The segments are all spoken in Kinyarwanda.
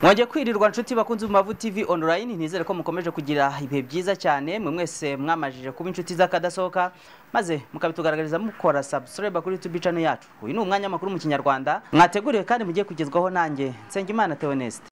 mwagiye kwirirwa nshuti bakunze mu mavu tv online ntizere ko mukomeje kugira ibihe byiza cyane mwe mwese mwamajije kuba inshuti z'akadasohoka maze mukabitugaragariza mukora subscribe kuri youtube channel yacu uyu ni umwanya makuru mu kinyarwanda mwateguriwe kandi mugiye kugezwaho nanjye nsengimana theoneste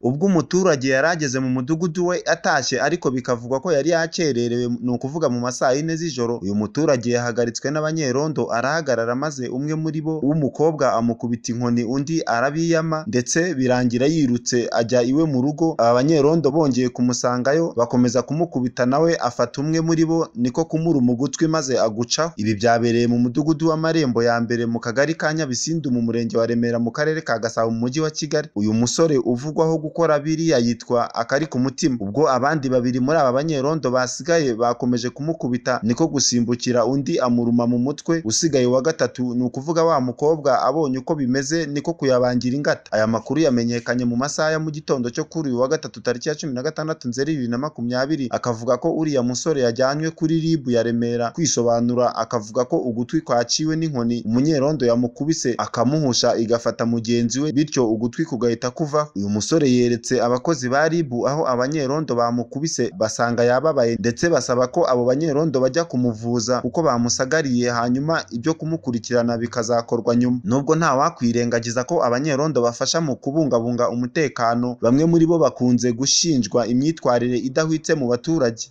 ubwo umuturage yari ageze mu mudugudu we atashye ariko bikavugwa ko yari yakererewe ni ukuvuga mu masaha y'ine z'ijoro uyu muturage yahagaritswe n'abanyerondo arahagarara maze umwe muri bo w'umukobwa amukubita inkoni undi arabiyama ndetse birangira yirutse ajya iwe mu rugo aba banyerondo bongeye kumusangayo bakomeza kumukubita nawe afata umwe muri bo niko kumuruma ugutwi maze agucaho ibi byabereye mu mudugudu w'amarembo ya mbere mu kagari ka nyabisindu mu murenge wa remera mu karere ka gasabo mu mujyi wa kigali uyu musore uvugwaho gukora biriya yitwa akari ku mutima ubwo abandi babiri muri aba banyerondo basigaye bakomeje kumukubita niko gusimbukira undi amuruma mu mutwe usigaye wa gatatu ni ukuvuga wa mukobwa abonye uko bimeze niko kuyabangira ingata aya makuru yamenyekanye mu masaha ya mu gitondo cyo kuri uyu wa gatatu tariki ya cumi na gatandatu nzeri bibiri na makumyabiri akavuga ko uriya musore yajyanywe kuri rib ya remera kwisobanura akavuga ko ugutwi kwaciwe n'inkoni umunyerondo yamukubise akamuhusha igafata mugenzi we bityo ugutwi kugahita kuvaho uyu musore yeretse abakozi ba rib aho abanyerondo bamukubise basanga yababaye ndetse basaba ko abo banyerondo bajya kumuvuza kuko bamusagariye hanyuma ibyo kumukurikirana bikazakorwa nyuma nubwo nta wakwirengagiza ko abanyerondo bafasha mu kubungabunga umutekano bamwe muri bo bakunze gushinjwa imyitwarire idahwitse mu baturage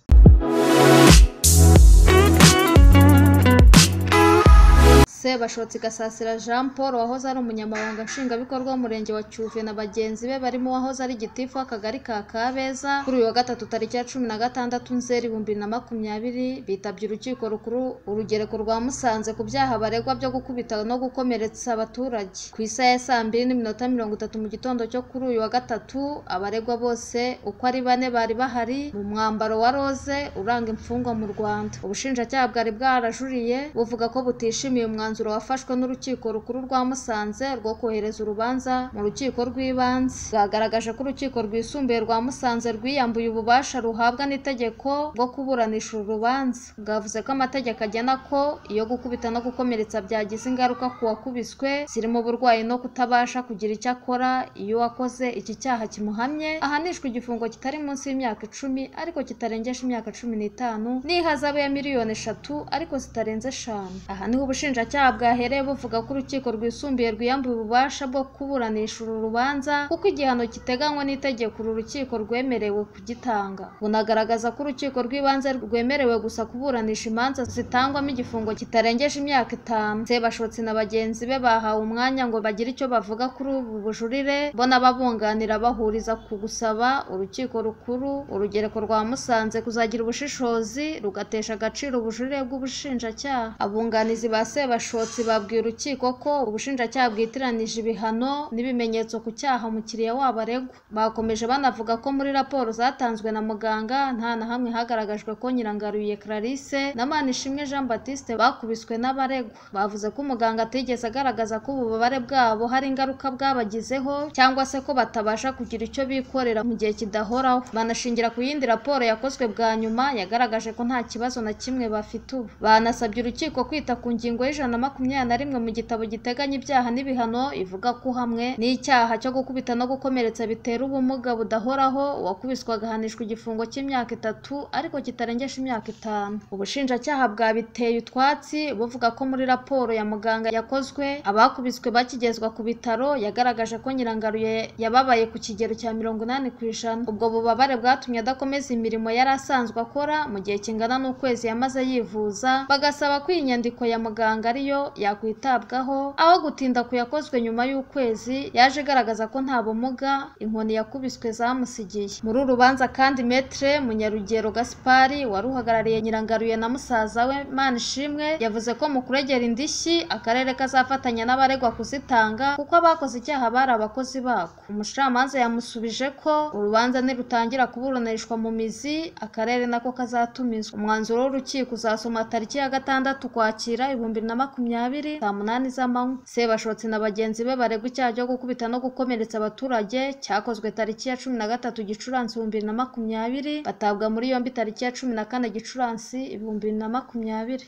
sebashotse gasasira jean paul wahoze ari umunyamabanga nshingwabikorwa w'umurenge wa cyuve na bagenzi be barimo uwahoze ari gitifu w'akagari ka kabeza kuri uyu wa gatatu tariki ya cumi na gatandatu nzeri ibihumbi bibiri na makumyabiri bitabye urukiko rukuru urugereko rwa musanze ku byaha baregwa byo gukubita no gukomeretsa abaturage ku isaha ya saa mbiri n'iminota mirongo itatu mu gitondo cyo kuri uyu wa gatatu abaregwa bose uko ari bane bari bahari mu mwambaro wa roze uranga imfungwa mu rwanda ubushinjacyaha bwari bwarajuriye buvuga ko butishimiye umwanzuro umwanzuro wafashwe n'urukiko rukuru rwa musanze rwo kohereza urubanza mu rukiko rw'ibanze bwagaragaje ko urukiko rwisumbuye rwa musanze rwiyambuye ububasha ruhabwa n'itegeko bwo kuburanisha uru rubanza bwavuze ko amategeko agena ko iyo gukubita no gukomeretsa byagize ingaruka ku wakubiswe zirimo uburwayi no kutabasha kugira icyo akora iyo uwakoze iki cyaha kimuhamye ahanishwa igifungo kitari munsi y'imyaka icumi ariko kitarengeje imyaka cumi n'itanu n'ihazabu ya miliyoni eshatu ariko zitarenze eshanu aha niho ubushinjacyaha bwahereye buvuga ko urukiko rwisumbuye rwiyambuye ububasha bwo kuburanisha uru rubanza kuko igihano kiteganywa n'itegeko uru rukiko rwemerewe kugitanga bunagaragaza ko urukiko rw'ibanze rwemerewe gusa kuburanisha imanza zitangwamo igifungo kitarengeje imyaka itanu sebashotsi na bagenzi be bahawe umwanya ngo bagire icyo bavuga kuri ubu bujurire bo n'ababunganira bahuriza ku gusaba urukiko rukuru urugereko rwa musanze kuzagira ubushishozi rugatesha agaciro ubujurire bw'ubushinjacyaha abunganizi ba sebashotsi babwiye urukiko ko ubushinjacyaha bwitiranije ibihano n'ibimenyetso ku cyaha umukiriya wabo aregwa bakomeje banavuga ko muri raporo zatanzwe na muganga nta na hamwe hagaragajwe ko nyirangaruye Clarisse na Manishimwe Jean Baptiste bakubiswe n'abaregwa bavuze ko umuganga atigeze agaragaza ko ububabare bwabo hari ingaruka bwabagizeho cyangwa se ko batabasha kugira icyo bikorera mu gihe kidahoraho banashingira ku yindi raporo yakozwe bwa nyuma yagaragaje ko nta kibazo na kimwe bafite ubu banasabye urukiko kwita ku ngingo y'ijana na makumyabiri na rimwe mu gitabo giteganya ibyaha n'ibihano ivuga ko uhamwe n'icyaha cyo gukubita no gukomeretsa bitera ubumuga budahoraho uwakubiswe agahanishwa igifungo cy'imyaka itatu ariko kitarengeje imyaka itanu ubushinjacyaha bwabiteye utwatsi buvuga ko muri raporo ya muganga yakozwe abakubiswe bakigezwa ku bitaro yagaragaje ko nyirangaruye yababaye ku kigero cya mirongo inani ku ijana ubwo bubabare bwatumye adakomeza imirimo yari asanzwe akora mu gihe kingana n'ukwezi yamaze yivuza bagasaba ko iyi nyandiko ya muganga ariyo yakwitabwaho aho gutinda ku yakozwe nyuma y'ukwezi yaje igaragaza ko nta bumuga inkoni yakubiswe zamusigiye muri uru rubanza kandi metre munyarugero gaspari wari uhagarariye nyirangaruye na musaza we manishimwe yavuze ko mu kuregera indishyi akarere kazafatanya n'abaregwa kuzitanga kuko abakoze icyaha bari abakozi bako umucamanza yamusubije ko urubanza nirutangira kuburanishwa mu mizi akarere nako kazatumizwa umwanzuro w'urukiko uzasoma tariki ya gatandatu ukwakira ibihumbi na makumyabiri makumyabiri saa munani z'amanywa sebashotsi na bagenzi be baregwa icyaha cyo gukubita no gukomeretsa abaturage cyakozwe tariki ya cumi na gatatu gicurasi ibihumbi bibiri na makumyabiri batabwa muri yombi tariki ya cumi na kane gicurasi ibihumbi bibiri na makumyabiri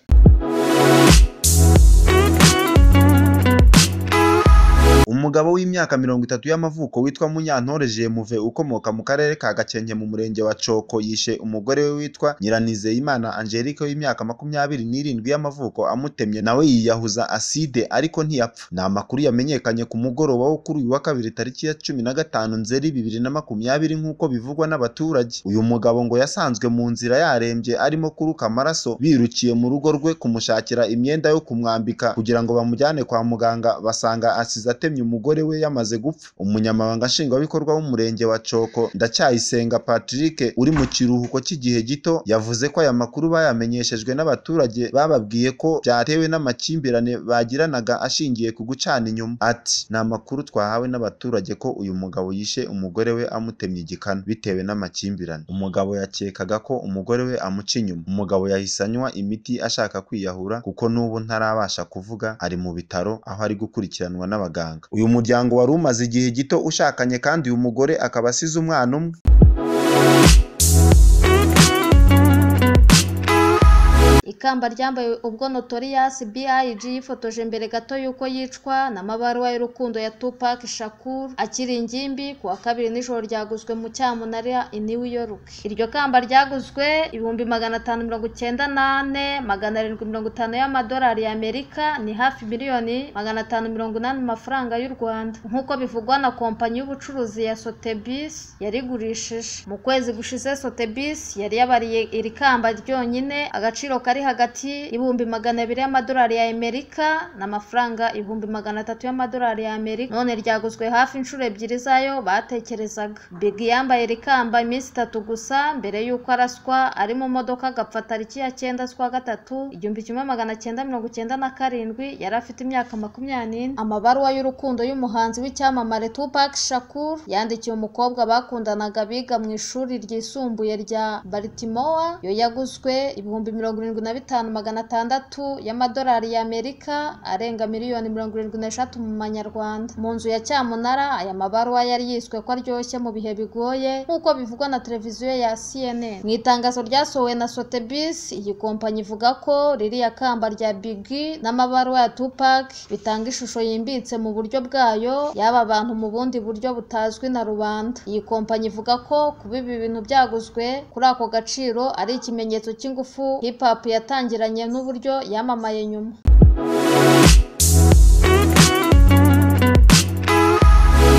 umugabo w'imyaka mirongo itatu y'amavuko witwa munyantore jemuve ukomoka mu karere ka gakenke mu murenge wa coko yishe umugore we witwa nyiranizeyimana angelique w'imyaka makumyabiri n'irindwi y'amavuko amutemye nawe yiyahuza aside ariko ntiyapfa ni amakuru yamenyekanye ku mugoroba wo kuri uyu wa kabiri tariki ya cumi na gatanu nzeri bibiri na makumyabiri nk'uko bivugwa n'abaturage uyu mugabo ngo yasanzwe mu nzira yarembye arimo kuruka amaraso birukiye mu rugo rwe kumushakira imyenda yo kumwambika kugira ngo bamujyane kwa muganga basanga asize atemye umugore we yamaze gupfa umunyamabanga nshingwabikorwa w'umurenge wa coko ndacyayisenga patrick uri mu kiruhuko cy'igihe gito yavuze ko aya makuru bayamenyeshejwe n'abaturage bababwiye ko byatewe n'amakimbirane bagiranaga ashingiye ku gucana inyuma ati ni amakuru twahawe n'abaturage ko uyu mugabo yishe umugore we amutemye igikanu bitewe n'amakimbirane umugabo yakekaga ko umugore we amuca inyuma umugabo yahise anywa imiti ashaka kwiyahura kuko n'ubu ntarabasha kuvuga ari mu bitaro aho ari gukurikiranwa n'abaganga uyu muryango wari umaze igihe gito ushakanye kandi uyu mugore akaba asize umwana umwe ikamba ryambaye ubwo notoriyasi BIG yifotoje mbere gato y'uko yicwa n'amabaruwa y'urukundo ya Tupac Shakur akiri ingimbi ku wa kabiri nijoro ryaguzwe mu cyamunara i New York iryo kamba ryaguzwe ibihumbi magana atanu mirongo icyenda n'ane magana arindwi mirongo itanu y'amadolari y'Amerika ni hafi miliyoni magana atanu mirongo inani mu mafaranga y'u Rwanda nk'uko bivugwa na kompanyi y'ubucuruzi ya Sotheby's yarigurishije mu kwezi gushize Sotheby's yari yabariye iri kamba ryonyine agaciro kari hagati y'ibihumbi magana abiri y'amadolari ya Amerika n'amafaranga ibihumbi magana atatu y'amadolari ya Amerika none ryaguzwe hafi inshuro ebyiri zayo batekerezaga Big yambaye iri kamba iminsi itatu gusa mbere y'uko araswa ari mu modoka agapfa tariki ya cyenda z'ukwa gatatu igihumbi kimwe magana cyenda mirongo icyenda na karindwi yari afite imyaka makumyabiri n'ine amabaruwa y'urukundo y'umuhanzi w'icyamamare Tupac Shakur yandikiye umukobwa bakundanaga biga mu ishuri ryisumbuye rya Baltimore yo yaguzwe ibihumbi mirongo irindwi na bitanu magana atandatu y'amadolari y'Amerika arenga miliyoni mirongo irindwi n'eshatu mu manyarwanda mu nzu ya cyamunara aya mabaruwa yari yiswe ko aryoshye mu bihe bigoye nk'uko bivugwa na televiziyo ya CNN mu itangazo ryasohowe na Sotheby's iyi kompanyi ivuga ko ririya kamba rya Biggie n'amabaruwa ya Tupac bitanga ishusho yimbitse mu buryo bwayo y'aba bantu mu bundi buryo butazwi na rubanda iyi kompanyi ivuga ko kuba ibi bintu byaguzwe kuri ako gaciro ari ikimenyetso cy'ingufu hip hop yatangiranye n'uburyo yamamaye nyuma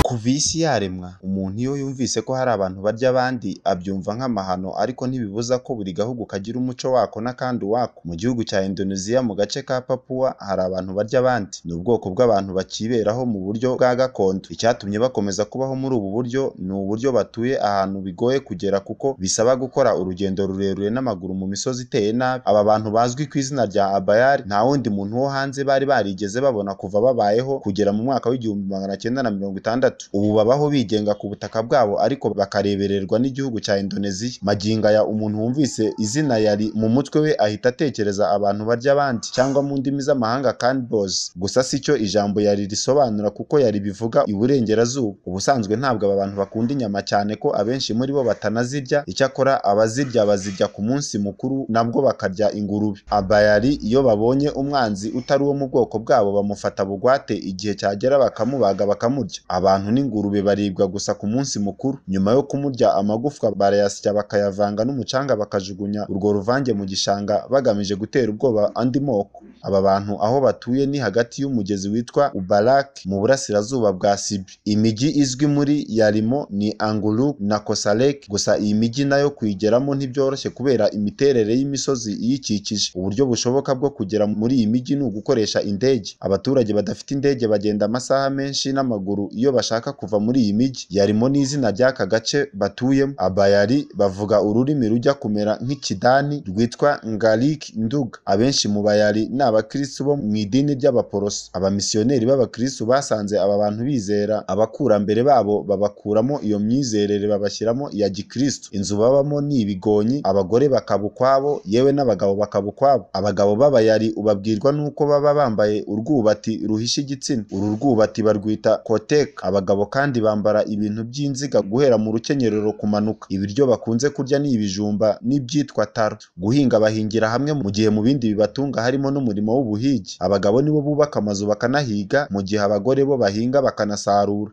kuva isi yaremwa umuntu iyo yumvise ko hari abantu barya abandi abyumva nk'amahano ariko ntibibuza ko buri gahugu kagira umuco wako n'akandi wako mu gihugu cya indoneziya mu gace ka papuwa hari abantu barya abandi ni ubwoko bw'abantu bakiberaho mu buryo bwa gakondo icyatumye bakomeza kubaho muri ubu buryo ni uburyo batuye ahantu bigoye kugera kuko bisaba gukora urugendo rurerure n'amaguru mu misozi iteye nabi aba bantu bazwi ku izina rya abayari nta wundi muntu wo hanze bari barigeze babona kuva babayeho kugera mu mwaka w'igihumbi magana cyenda na mirongo itandatu ubu babaho bigenga ku butaka bwabo ariko bakarebererwa n'Igihugu cya Indoneziya magingo aya umuntu wumvise izina yari mu mutwe we ahita atekereza abantu barya abandi cyangwa mu ndimi z'amahanga cannibals gusa sicyo ijambo yari risobanura kuko yari bivuga iburengerazuba ubusanzwe ntabwo aba bantu bakunda inyama cyane ko abenshi muri bo batanazirya icyakora abazirya bazirya ku munsi mukuru nabwo bakarya ingurube abayari iyo babonye umwanzi utari uwo mu bwoko bwabo bamufata bugwate igihe cyagera bakamubaga bakamurya abantu n'ingurube baribwa gusa ku munsi mukuru nyuma yo kumurya amagufwa barayasya bakayavanga n'umucanga bakajugunya urwo ruvange mu gishanga bagamije gutera ubwoba andi moko aba bantu aho batuye ni hagati y'umugezi witwa Ubarak mu burasirazuba bwa Sibi imijyi izwi muri yarimo ni Anguluk na Kosalek gusa iyi mijyi nayo kuyigeramo ntibyoroshye kubera imiterere y'imisozi iyikikije uburyo bushoboka bwo kugera muri iyi mijyi ni ugukoresha indege abaturage badafite indege bagenda amasaha menshi n'amaguru iyo bashaka kuva muri iyi mijyi yarimo n'izina ry'aka gace batuyemo abayari bavuga ururimi rujya kumera nk'ikidani rwitwa Ngalik Ndug abenshi mu bayari ni abakristu bo mu idini ry'abaporoso abamisiyoneri b'abakristu basanze aba bantu bizera abakurambere babo babakuramo iyo myizerere babashyiramo iya gikristu inzu babamo ni ibigonyi abagore bakaba ukwabo yewe n'abagabo bakaba ukwabo abagabo b'abayari ubabwirwa n'uko baba bambaye urwubati ruhisha igitsina uru rwubati barwita koteka abagabo kandi bambara ibintu by'inziga guhera mu rukenyerero kumanuka ibiryo bakunze kurya ni ibijumba n'ibyitwa taro guhinga bahingira hamwe mu gihe mu bindi bibatunga harimo n'umurimo umurimo w'ubuhigi abagabo nibo bubaka amazu bakanahiga mu gihe abagore bo bahinga bakanasarura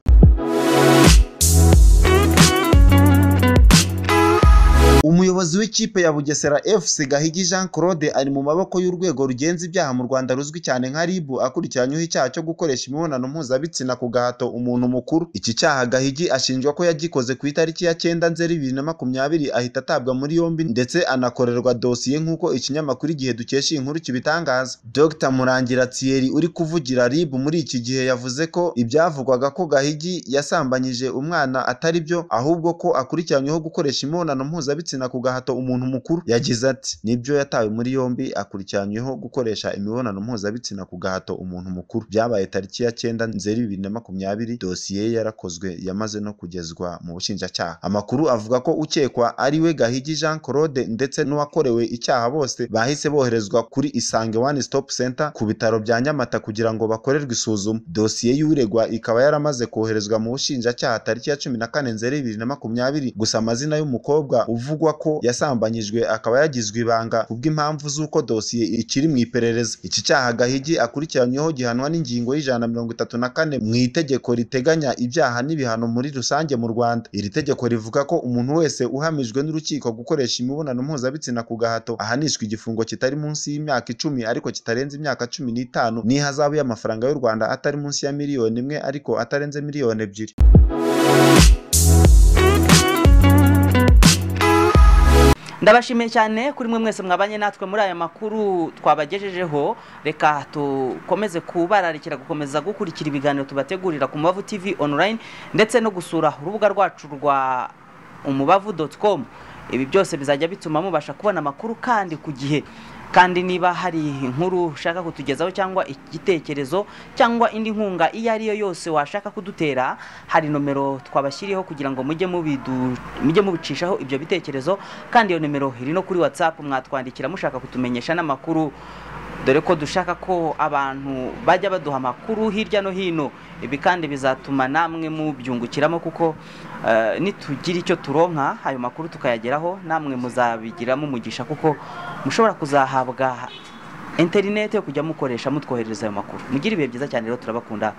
umuyobozi w'ikipe ya bugesera fc gahigi jean claude ari mu maboko y'urwego rugenza ibyaha mu rwanda ruzwi cyane nka ribu akurikiranyweho icyaha cyo gukoresha imibonano mpuzabitsina ku gahato umuntu mukuru iki cyaha gahigi ashinjwa ko yagikoze ku itariki ya cyenda nzeri bibiri na makumyabiri ahita atabwa muri yombi ndetse anakorerwa dosiye nk'uko ikinyamakuru igihe dukesha iyi nkuru kibitangaza dr murangira thierry uri kuvugira ribu muri iki gihe yavuze ko ibyavugwaga ko gahigi yasambanyije umwana atari byo ahubwo ko akurikiranyweho gukoresha imibonano mpuzabitsina mpuzabitsina ku gahato umuntu mukuru yagize ati nibyo yatawe muri yombi akurikiranyweho gukoresha imibonano mpuzabitsina ku gahato umuntu mukuru byabaye tariki ya cyenda nzeri bibiri na makumyabiri dosiye ye yarakozwe yamaze no kugezwa mu bushinjacyaha amakuru avuga ko ukekwa ari we gahigi jean claude ndetse n'uwakorewe icyaha bose bahise boherezwa kuri isange one stop center ku bitaro bya nyamata kugira ngo bakorerwe isuzuma dosiye y'uregwa ikaba yaramaze koherezwa mu bushinjacyaha tariki ya cumi na kane nzeri bibiri na makumyabiri gusa amazina y'umukobwa uvugwa bivugwa ko yasambanyijwe akaba yagizwe ibanga kubw'impamvu z'uko dosiye ikiri mu iperereza iki cyaha gahigi akurikiranyweho gihanwa n'ingingo y'ijana mirongo itatu na kane mu itegeko riteganya ibyaha n'ibihano muri rusange mu rwanda iri tegeko rivuga ko umuntu wese uhamijwe n'urukiko gukoresha imibonano mpuzabitsina ku gahato ahanishwa igifungo kitari munsi y'imyaka icumi ariko kitarenze imyaka cumi n'itanu n'ihazabu y'amafaranga y'u rwanda atari munsi ya miliyoni imwe ariko atarenze miliyoni ebyiri ndabashimiye cyane kuri mwe mwese mwabanye natwe muri aya makuru twabagejejeho reka dukomeze kubararikira gukomeza gukurikira ibiganiro tubategurira ku mubavu tv online ndetse no gusura urubuga rwacu rwa umubavu doti komu ibi byose bizajya bituma mubasha kubona amakuru kandi ku gihe kandi niba hari inkuru ushaka kutugezaho cyangwa igitekerezo cyangwa indi nkunga iyo ari yo yose washaka kudutera hari nomero twabashyiriyeho kugira ngo mujye mubidu- mujye mubicishaho ibyo bitekerezo kandi iyo nomero iri no kuri watsapu mwatwandikira mushaka kutumenyesha n'amakuru dore ko dushaka ko abantu bajya baduha amakuru hirya no hino ibi kandi bizatuma namwe mubyungukiramo kuko eh, nitugira icyo turonka ayo makuru tukayageraho namwe muzabigiramo umugisha kuko mushobora kuzahabwa interineti yo kujya mukoresha mutwoherereza ayo makuru mugire ibihe byiza cyane rero turabakunda